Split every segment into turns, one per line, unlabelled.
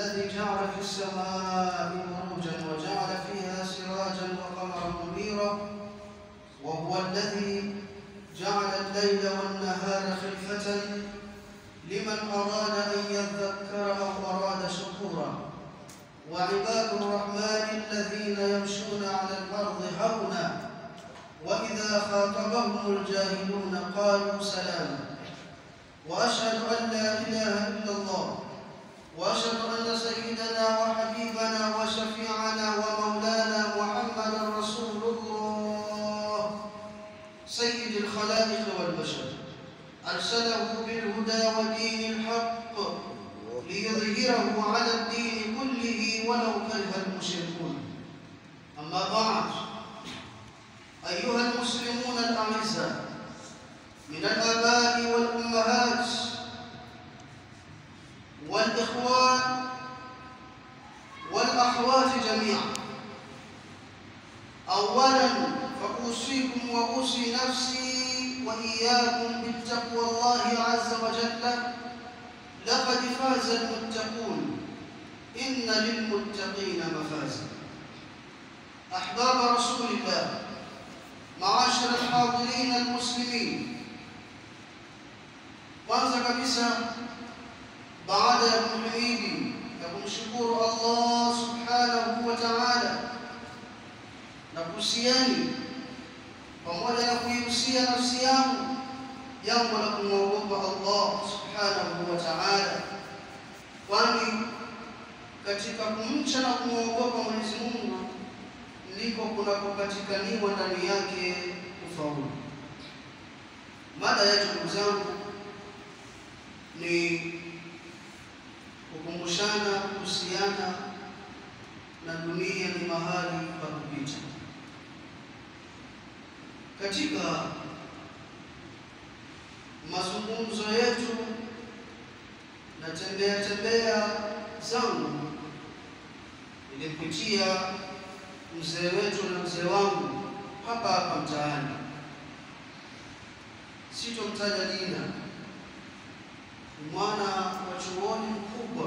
الذي جعل في السماء بروجا وجعل فيها سراجا وقمرا منيرا وهو الذي جعل الليل والنهار خلفة لمن أراد أن يذكر أو أراد شكورا وعباد الرحمن الذين يمشون على الأرض هونا وإذا خاطبهم الجاهلون قالوا سلاما وأشهد أن لا إله إلا الله وأشهد أن سيدنا وحبيبنا وشفيعنا ومولانا محمدا رسول الله سيد الخلائق والبشر أرسله بالهدى ودين الحق ليظهره على الدين كله ولو كره المشركون أما بعد أيها المسلمون الأعزاء من الآباء والأمهات والإخوان والأخوات جميعا أولا فأوصيكم وأوصي نفسي وإياكم بتقوى الله عز وجل لقد فاز المتقون إن للمتقين مفازا أحباب رسول الله معاشر الحاضرين المسلمين kwanza kabisa baada ya kumhimidi na kumshukuru Allah subhanahu wa ta'ala na kuhusiani pamoja na kuihusia nafsi yangu jambo la kumwogopa Allah subhanahu wa ta'ala kwani katika kumcha na kumwogopa Mwenyezi Mungu ndiko kunakopatikaniwa ndani yake ufaulu. Mada yetu ndugu zangu ni kukumbushana kuhusiana na dunia ni mahali pa kupita. Katika mazungumzo yetu na tembea tembea zangu nilimpitia mzee wetu na mzee wangu hapa hapa mtaani, sitomtaja jina, ni mwana wa chuoni mkubwa,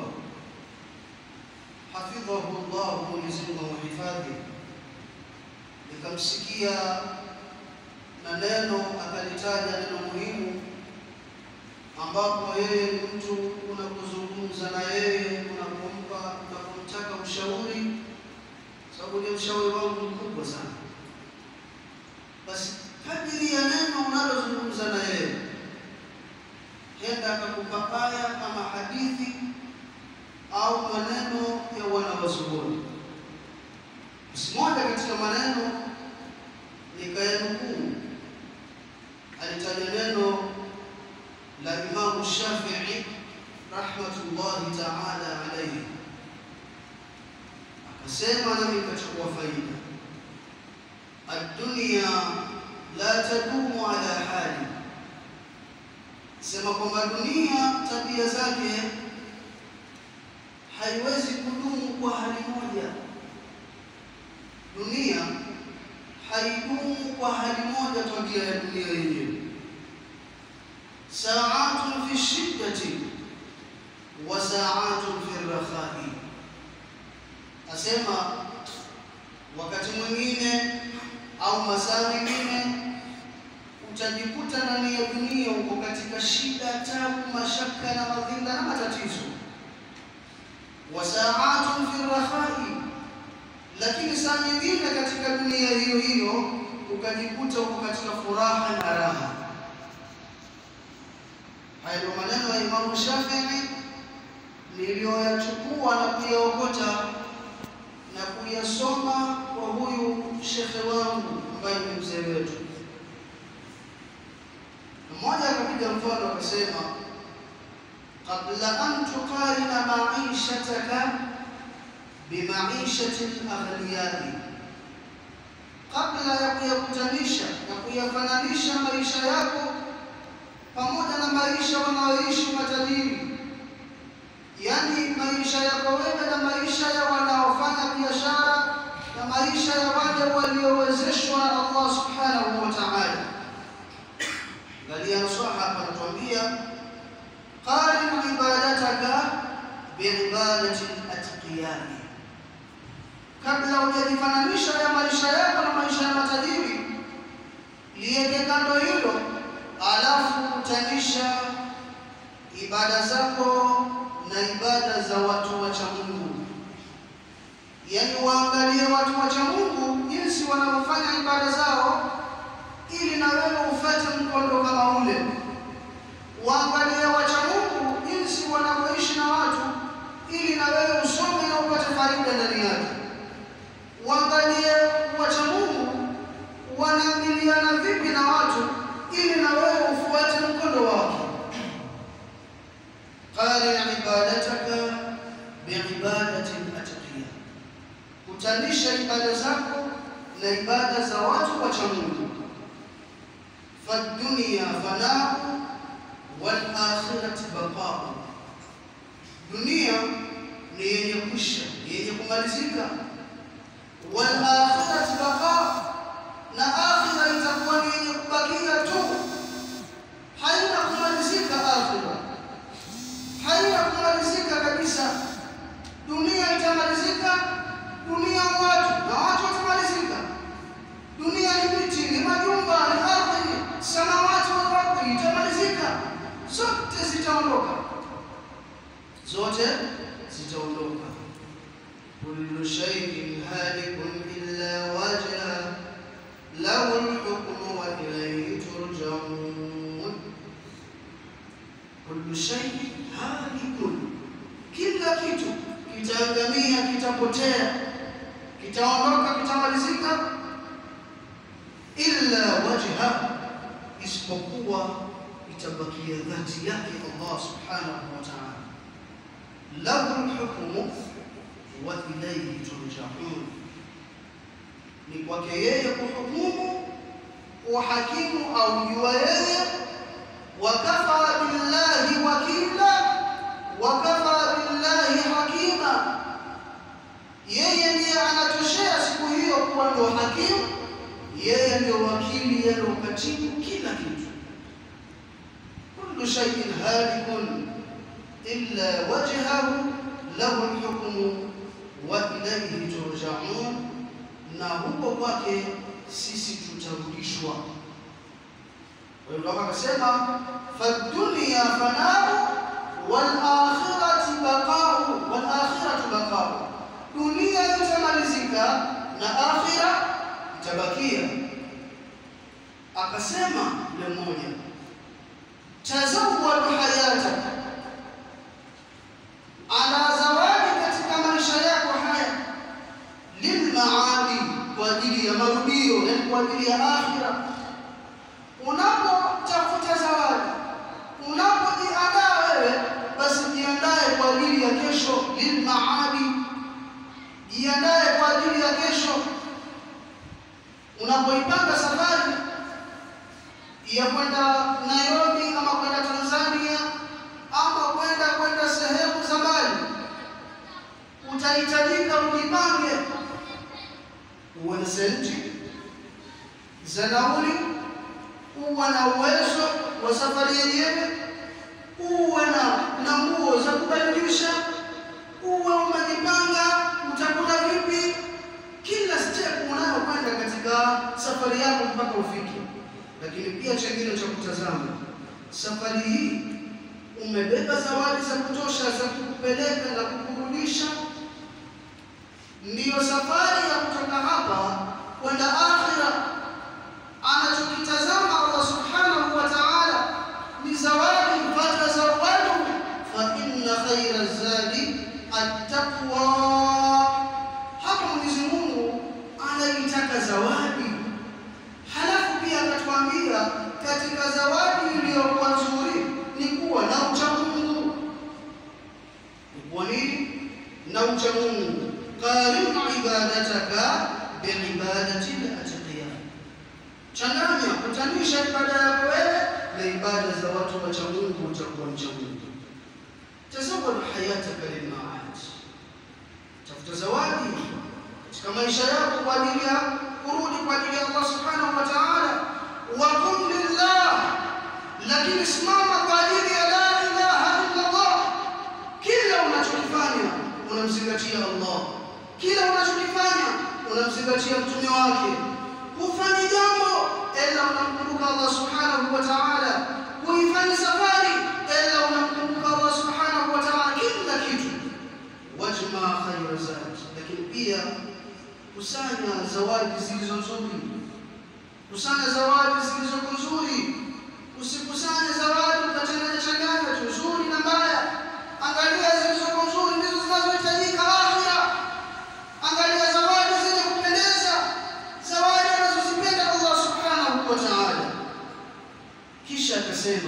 hafidhahu Allah, Mwenyezi Mungu amhifadhi. Nikamsikia na neno akalitaja neno muhimu, ambapo yeye ni mtu unapozungumza na yeye, unapompa, unapomtaka ushauri sababu ni mshauri wangu mkubwa sana. Basi kadiri ya neno unalozungumza na yeye, henda akakupa aya ama hadithi au maneno ya wanawazuoni. Basi moja katika maneno nikayanukuu, alitaja neno la Imamu Shafii rahmatullahi taala alaihi Akasema nami nikachukua faida, addunya la tadumu ala hali, sema kwamba dunia tabia zake haiwezi kudumu kwa hali moja. Dunia haidumu kwa hali moja, tabia ya dunia yenyewe. Saatun fi shiddati wa saatun fi rakhai asema wakati mwingine au masaa mengine utajikuta ndani ya dunia uko katika shida, tabu, mashaka na madhinda na matatizo. wa saatun fi rakhai, lakini saa nyingine katika dunia hiyo hiyo ukajikuta uko katika furaha na raha. Haya ndio maneno ya Imamu Shafii niliyoyachukua na kuyaokota na kuyasoma kwa huyu shekhe wangu ambaye ni mzee wetu. Mmoja akapiga mfano akasema, qabla an tuqarina maishataka bimaishati laghniyai, kabla ya kuyakutanisha na kuyafananisha maisha yako pamoja na maisha wanaoishi matajiri yaani maisha yako wewe na maisha ya wanaofanya biashara na maisha ya wale waliowezeshwa na Allah subhanahu wa ta'ala. Angalia nasaha hapa anatuambia qarin ibadataka biibadati atqiyai, kabla hujajifananisha ya maisha yako na maisha ya matajiri, liweke kando hilo, alafu utanisha ibada zako na ibada za watu wacha Mungu. Yaani waangalie watu wacha Mungu jinsi wanavyofanya ibada zao, ili na wewe ufuate mkondo kama ule. Waangalie wacha Mungu jinsi wanavyoishi na watu, ili na wewe usome na upate faida ndani yake. Waangalie wacha Mungu wanaamiliana vipi na watu, ili na wewe ufuate mkondo wake. Qarin ibadataka biibadatin atqiya, kutanisha ibada zako na ibada za watu wacha Mungu. Fadunia fanau wal akhirati baqau, dunia ni yenye kwisha, ni yenye kumalizika. Wal akhirati baqau, na akhira itakuwa ni yenye kubakia tu, haina kumalizika akhira haina kumalizika kabisa. Dunia itamalizika, dunia watu na watu watamalizika. Dunia ni miti, ni majumba, ni ardhi, samawati wal ardhi, itamalizika. Zote zitaondoka, zote zitaondoka. kullu shay'in halikun illa wajha lahu al-hukmu wa ilayhi turja'un kullu shay'in halikun, kila kitu kitaangamia, kitapotea, kitaondoka, kitamalizika, illa wajha, isipokuwa itabakia dhati yake Allah subhanahu wa ta'ala. Lahu lhukmu wa ilayhi turjaun, ni kwake yeye kuhukumu, uhakimu au jua yeye wakafa billahi wakila wakafa billahi hakima, yeye ndiye anatoshea siku hiyo kuwa ndio hakimu, yeye ndio wakili, yeye ndio katibu kila kitu. kullu shay'in halikun illa wajhahu lahu alhukmu wa ilayhi turja'un, na huko kwake sisi tutarudishwa. Kwa hivyo akasema fadunia fanau wal akhirati baqau, wal akhiratu baqau, dunia itamalizika na akhira itabakia. Akasema yule mmoja, tazawwadu hayata, ana zawadi katika maisha yako haya, lilmaadi, kwa ajili ya marudio, yani kwa ajili ya akhira Unapotafuta zawadi, unapojiandaa wewe, basi jiandae kwa ajili ya kesho, lilmaadi, jiandae kwa ajili ya kesho. Unapoipanga safari ya kwenda Nairobi ama kwenda Tanzania ama kwenda kwenda sehemu za mbali, utahitajika ujipange, uwe na senti za nauli uwe na uwezo wa safari yenyewe, uwe na na nguo za kubadilisha, uwe umejipanga utakula vipi, kila step unayokwenda katika safari yako mpaka ufike. Lakini pia chengine cha kutazama, safari hii umebeba zawadi za kutosha za kukupeleka na kukurudisha. Ndiyo safari ya kutoka hapa kwenda akhira anachokitazama Allah subhanahu wa ta'ala ni zawadi, fatazawwadu fa inna khaira zadi attaqwa. Hapa Mwenyezi Mungu anaitaka zawadi, halafu pia akatuambia katika zawadi iliyokuwa nzuri ni kuwa na ucha Mungu. Ni kuwa nini? Na ucha Mungu. qarin ibadataka biibadati al-atqiya changanya kutanisha ibada yako wewe na ibada za watu wacha Mungu, utakuwa mcha Mungu. Tazawwad hayataka lilmaad, tafuta zawadi katika maisha yako kwa ajili ya kurudi kwa ajili ya Allah subhanahu wa ta'ala. Wa qum lillah, lakini simama kwa ajili ya la ilaha illa Allah. Kila unachokifanya una unamzingatia Allah. Kila unachokifanya unamzingatia mtume wake. Hufanyi jambo ila unamkumbuka Allah subhanahu wa ta'ala. Huifanyi safari ila unamkumbuka Allah subhanahu wa ta'ala. Kila kitu wajma khayra zat, lakini pia kusanya zawadi zilizo nzuri, kusanya zawadi zilizo nzuri. Usikusanye zawadi ukachanganya changanya tu nzuri na mbaya. Angalia zilizo nzuri ndizo zinazohitajika akhira. Angalia zawadi zenye kupendeza, zawadi anazozipenda Allah subhanahu wa ta'ala. Kisha akasema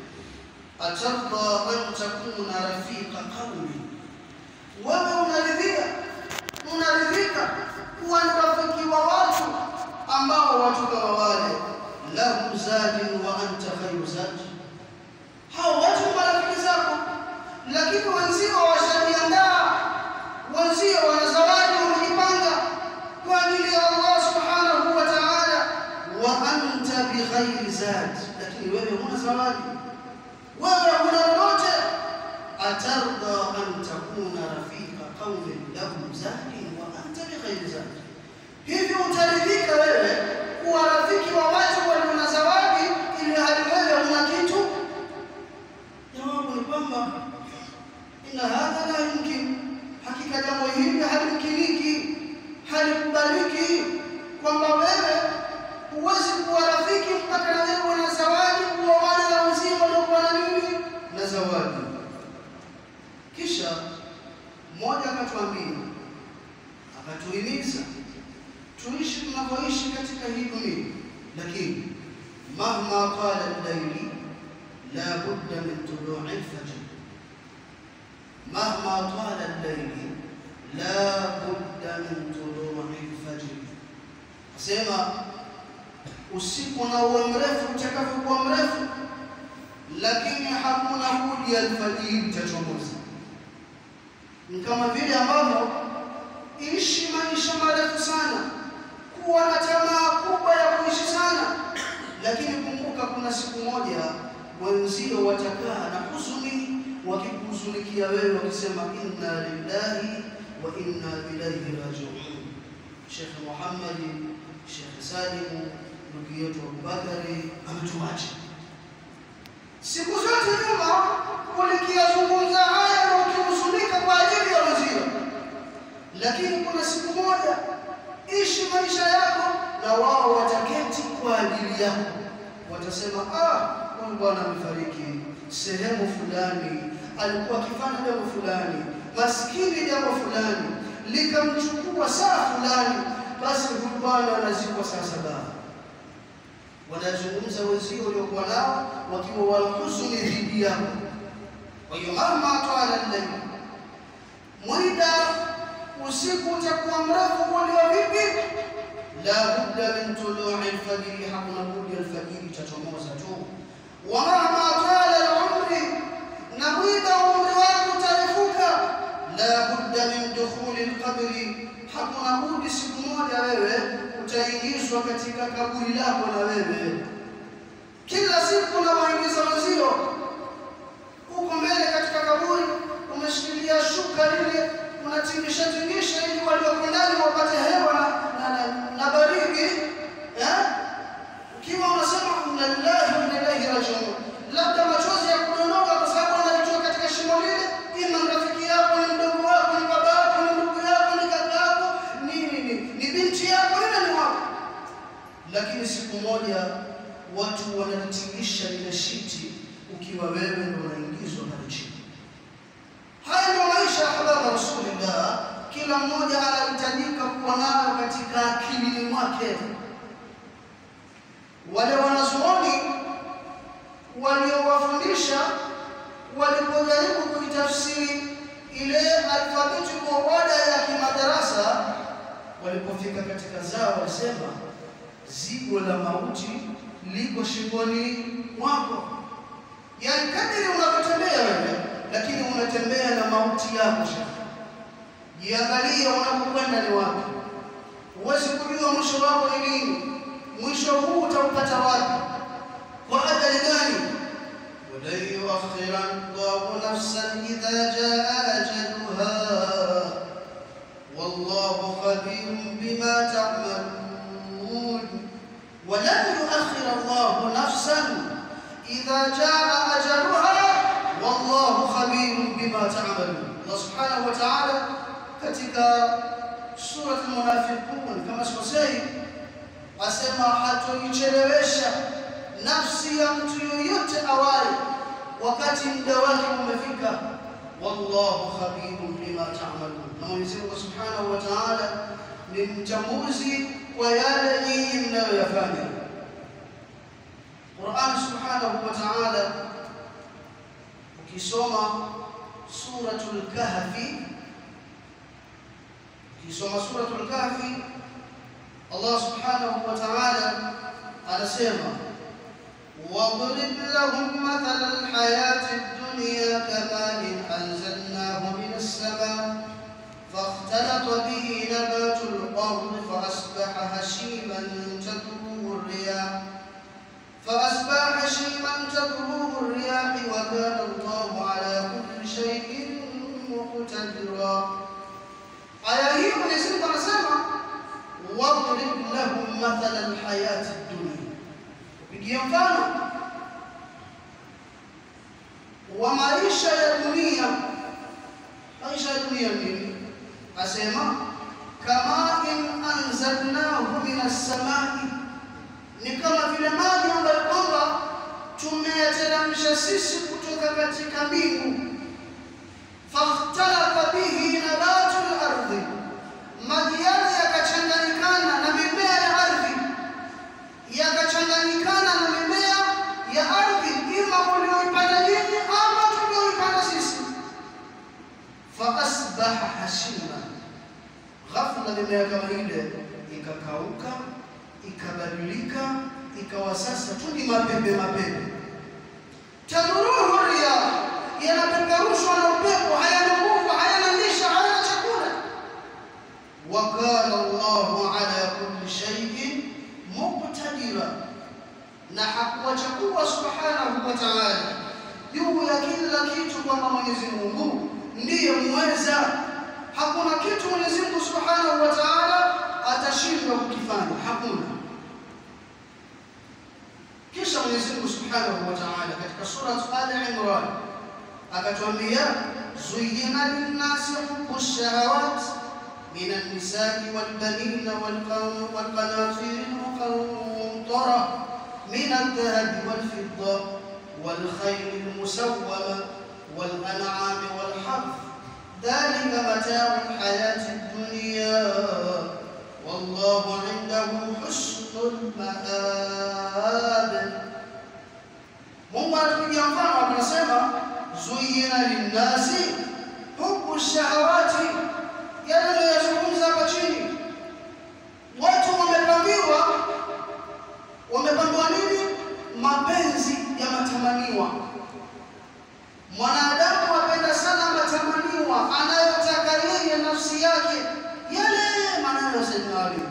atarda an takuna rafiqa qaumi, wewe unaridhia unaridhika kuwa ni rafiki wa watu ambao watu kama wale lahu zadin wa anta khairu zadi, hao watu ni marafiki zako, lakini wenzio washajiandaa, wenzio wana zawadi wamejipanga kwa ajili ya Allah subhanahu wa ta'ala, wa anta bighairi zadi, lakini wewe huna zawadi, wewe huna lolote. Atarda an takuna rafiqa qaumin lahum zadin wa anta bighairi zadi, hivyo utaridhika wewe kuwa rafiki wa watu walio na zawadi ili hali wewe huna kitu? Jawabu ni kwamba inna hadha la yumkin, hakika jambo hili halimkiniki, halikubaliki, kwamba wewe huwezi kuwa rafiki mpaka na wewe na zawadi, kuwa wana na wenzio waliokuwa na nini na zawadi. Kisha mmoja akatuambia, akatuhimiza tuishi tunavyoishi katika hii dunia, lakini mahma qala al-layli la budda min tulu'i al-fajr, mahma qala al-layli la budda min tulu'i al-fajr. Asema usiku na uwe mrefu utakavyokuwa mrefu, lakini hakuna budi alfajiri itachomoza. Ni kama vile ambavyo ishi maisha marefu sana kuwa na tamaa kubwa ya kuishi sana, lakini kumbuka, kuna siku moja wenzio watakaa na huzuni, wakikuhuzunikia wewe, wakisema inna lillahi wa inna ilaihi rajiun. Sheikh Muhammad, Sheikh Salim, ndugu yetu Abubakari ametuacha. Siku zote nyuma ulikiyazungumza haya na ukihuzunika kwa ajili ya wenzio, lakini kuna siku moja ishi maisha yako na wao wataketi kwa ajili yako, watasema ah, huyu bwana amefariki sehemu fulani, alikuwa akifanya jambo fulani, maskini jambo fulani likamchukua saa fulani, basi huyu bwana anazikwa saa saba. Wanazungumza wenzio waliokuwa nao wakiwa walhuzuni dhidi yako. Kwa hiyo mama twala llaili, mwida usiku utakuwa mrefu kuliko vipi? La budda min tului alfajiri, hakuna budi alfajiri itachomoza tu. Wa mahma tala alumri, na mwida umri wako utarefuka. La budda min dukhuli alqabri, hakuna budi siku moja wewe utaingizwa katika kaburi lako, na wewe kila siku unawaingiza wenzio huko mbele katika kaburi, umeshikilia shuka lile unatingisha tingisha ili walioko ndani wapate hewa na, na, na, na baridi eh? Ukiwa unasema inna lillahi wa inna ilaihi rajiun, labda machozi ya kudondoka kwa sababu analitoa katika shimo lile, ima ni rafiki yako, ni mdogo wako, ni baba yako, ni ndugu yako, ni kaka yako, ni, ni, ni, ni binti yako, yule ni wako. Lakini siku moja watu wanalitingisha lile shiti, ukiwa wewe ndio unaingizwa pale chini. Haya ndio maisha ya hababa Rasulillah, kila mmoja anahitajika kuwa nayo katika akilini mwake. Wale wanazuoni waliowafundisha walipojaribu kuitafsiri ile alfabetical order ya kimadarasa, walipofika katika zao walisema zigo la mauti liko shingoni mwako, yaani kadiri unavyotembea wewe lakini unatembea na mauti yako. Jiangalie unapokwenda ni wapi. Huwezi kujua mwisho wako ni lini. Mwisho huu utaupata wapi? Kwa ajali gani? walan yuakhira Allahu nafsan idha jaa ajaluha jaa ajaluha wallahu khabirun bima ta'malun. Allah subhanahu wa ta'ala katika sura al-Munafiqun kama sikosei, asema hatoichelewesha nafsi ya mtu yoyote awaye wakati muda wake umefika. Wallahu khabirun bima ta'malun. Na Mwenyezi Mungu subhanahu wa ta'ala ni mchambuzi kwa yale nyinyi mnayoyafanya. Qur'an subhanahu wa ta'ala ukisoma suratul kahfi ukisoma suratul kahfi Allah subhanahu wa ta'ala anasema واضرب لهم مثل الحياة الدنيا كماء أنزلناه من السماء فاختلط به نبات الأرض فأصبح هشيما تذروه الرياح فأصبح هشيما تذروه الرياح وكان الله على كل شيء مقتدرا aya hii Mwenyezi Mungu anasema wadrib lahum mathala alhayati dunia, pigia mfano wa maisha ya dunia. Maisha ya dunia nini? Asema kama in anzalnahu min as-samai, ni kama vile maji ambayo kwamba tumeyateremsha sisi kutoka katika mbingu fakhtalata bihi nabatu al-ardhi, maji yale yakachanganyikana na mimea ya ardhi, yakachanganyikana na mimea ya ardhi, ima ulioipanda nyinyi ama tulioipanda sisi. Fa asbaha hashima, ghafla mimea kama ile ikakauka, ikabadilika, ikawa sasa tu ni mapembe mapembe. Tadhuruhu riyah yanapeperushwa na upepo, hayana nguvu, hayana lisha, hayana chakula. Wa kana Allahu ala kulli shay'in muqtadira, na hakuacha kuwa subhanahu wa ta'ala juu ya kila kitu, kwamba Mwenyezi Mungu ndiye muweza. Hakuna kitu Mwenyezi Mungu subhanahu wa ta'ala atashindwa kukifanya, hakuna. Kisha Mwenyezi Mungu subhanahu wa ta'ala katika surat Ali Imran akatwambia zuyina linnasi hubu shahawat min alnisai walbanina walqanatir almuqantara min aldhahabi walfidda والخيل المسومة والأنعام والحرث ذلك متاع الحياة الدنيا والله عنده حسن المآب Mungu anatupigia mfano anasema zuyina linnasi hubu shahawati, yale niliyozungumza hapa chini. Watu wamepambiwa, wamepambiwa nini? Mapenzi ya matamaniwa. Mwanadamu apenda sana matamaniwa, anayotaka yeye nafsi yake, yale maneno ya Sayyidina Ali,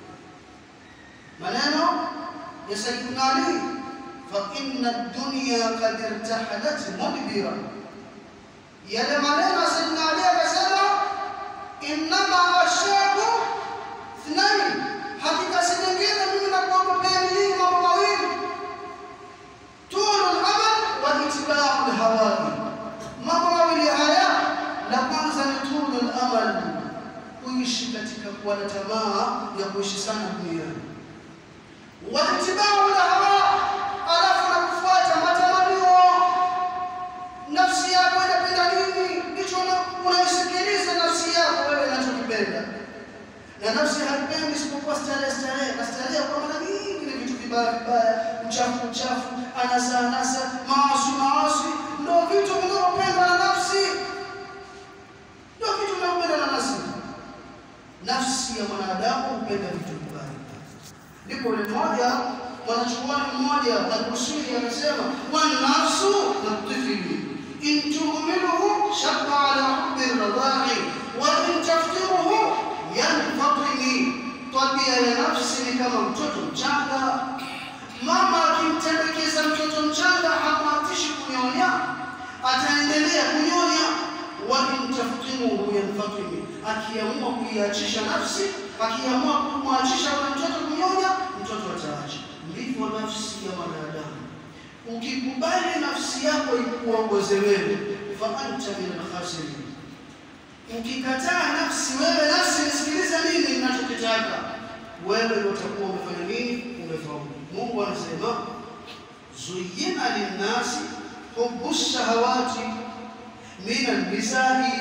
maneno ya Sayyidina Ali فإن الدنيا قد ارتحلت مدبرا yale maneno ya Sayyidina Ali akasema, innama ashaku thnain, hakika si nyingine mimi nakuogopea hii mambo mawili, tulu lamal wa itibau lhawai. Mambo mawili haya, la kwanza ni tulu lamal, kuishi katika kuwa na tamaa ya kuishi sana duniani, wa itibau lhawa alafu na kufuata matamanio. Nafsi yako inapenda nini, ndicho unaisikiliza nafsi yako wewe inachokipenda, na nafsi haipendi isipokuwa starehe, starehe na starehe. Kwa maana nyingi ni vitu vibaya vibaya, uchafu uchafu, anasa anasa, maasi maasi, ndio vitu vinavyopendwa na nafsi, ndio vitu vinavyopendwa na nafsi. Nafsi ya mwanadamu hupenda vitu vibaya. Ndipo yule mmoja mwanachuoni mmoja Al-Busiri anasema wanafsu natifili in tuhmiluhu shabba ala hubbi radai wa in taftiruhu yanfatimi, tabia ya nafsi ni kama mtoto mchanga. Mama akimtelekeza mtoto mchanga hamwatishi kunyonya, ataendelea kunyonya. wa in taftiruhu yanfatimi, akiamua kuiachisha nafsi, akiamua kumwachisha yule mtoto kunyonya, mtoto ataacha ndivyo nafsi ya mwanadamu. ukikubali nafsi yako ikuongoze wewe, fa anta min alkhasirin. Ukikataa nafsi, wewe nafsi, nisikilize mimi ninachokitaka, wewe utakuwa umefanya nini? Umefaulu. Mungu anasema zuyina linnasi hubu shahawati min alnisai,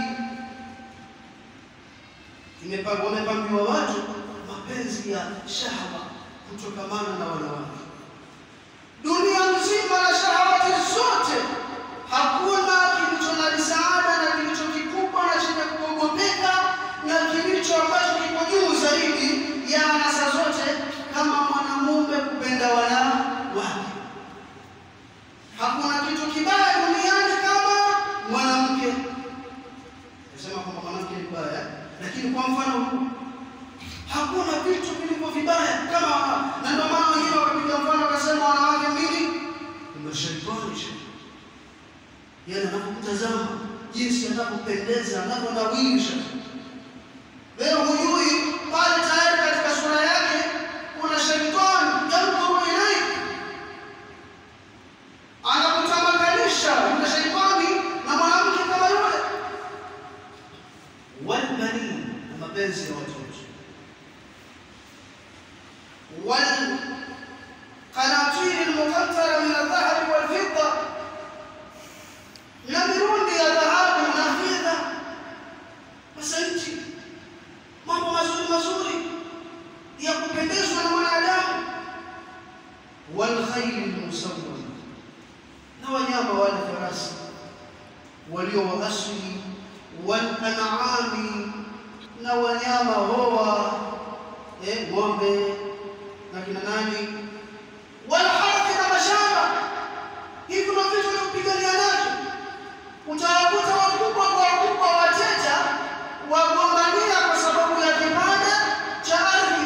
wamepambiwa watu mapenzi ya shahawa kutokamana na wanawake dunia nzima na shahawati zote, hakuna kilicho na misaada na kilicho kikubwa na chenye kuogopeka na kilicho ambacho kiko juu zaidi ya anasa zote kama mwanamume kupenda wanawake. Hakuna kitu kibaya duniani kama mwanamke. Nasema kwamba mwanamke ni mbaya, lakini kwa mfano huu hakuna vitu vilivyo vibaya kama, na ndio maana wengine wakapiga mfano wakasema wanawake mbili ndio shetani. Yeye anapokutazama jinsi anavyopendeza, anavyonawirisha, wewe hujui pale tayari katika sura yake kuna shetani yandhuru ilaik, anakutamakanisha yule shetani na mwanamke kama yule, walbanin, na mapenzi ya watoto والقناطير المقنطرة من الذهب والفضة na mirundi ya dhahabu na fedha. Masanti, mambo mazuri mazuri ya kupendezwa na mwanadamu. Walkhairi lmusawwama, na wanyama wale farasi walio wa asli, walanami, na wanyama hoa eh, ng'ombe na kina nani, wala ardhi na mashamba. Hivi ndio vitu vinavyopigania navyo. Utawakuta wakubwa kwa wakubwa wateja wagombania kwa sababu ya kipande cha ardhi.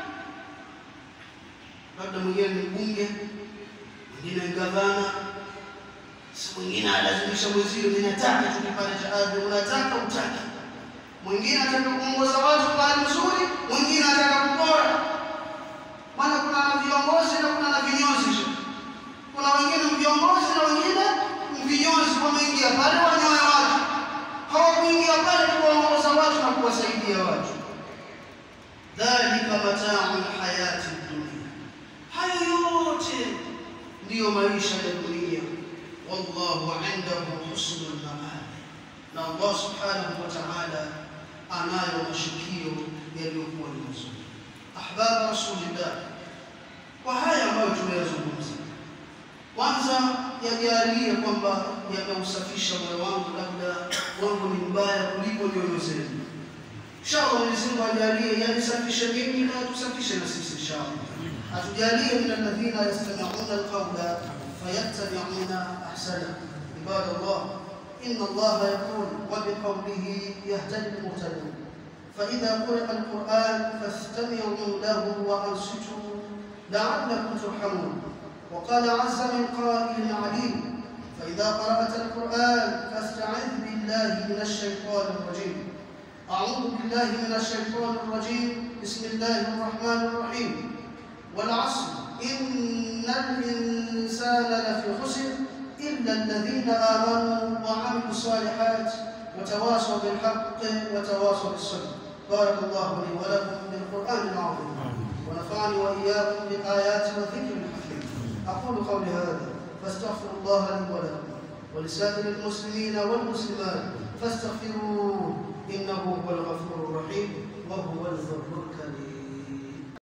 Labda mwingine ni mbunge, mwingine ni gavana, si mwingine alazimisha mwenzio, ninataka tu kipande cha ardhi, unataka utaki mwingine ataka kuongoza watu kwa hali nzuri, mwingine ataka kupora. Maana kuna na viongozi na kuna na vinyozi. Kuna wengine viongozi na wengine vinyozi, wameingia pale wanyoe watu, hawakuingia pale kuwaongoza watu na kuwasaidia watu. Dhalika matau lhayati dunia, hayo yote ndiyo maisha ya dunia. Wallahu indahu husnul maab, na Allah subhanahu wa ta'ala anayo mashukio yaliyokuwa ni mazuri. Ahbab Rasulillah, kwa haya ambayo tumeyazungumza, kwanza yajalie kwamba yameusafisha moyo wangu, labda wangu ni mbaya kuliko nyoyo zenu. Inshallah Mwenyezi Mungu ajalie yanisafishe mimi na tusafishe na sisi inshallah. Atujalie min alladhina yastami'una alqawla fayattabi'una ahsana. Ibadallah إن الله يقول وبقوله يهتدي المهتدون فإذا قرئ القرآن فاستمعوا له وأنصتوا لعلكم ترحمون وقال عز من قائل عليم فإذا قرأت القرآن فاستعذ بالله من الشيطان الرجيم أعوذ بالله من الشيطان الرجيم بسم الله الرحمن الرحيم والعصر إن الإنسان لفي خسر إلا الذين آمنوا وعملوا الصالحات وتواصوا بالحق وتواصوا بالصبر بارك الله لي ولكم بالقرآن العظيم ونفعني وإياكم بالآيات والذكر الحكيم أقول قولي هذا فاستغفر الله لي ولكم ولسائر المسلمين والمسلمات فاستغفروه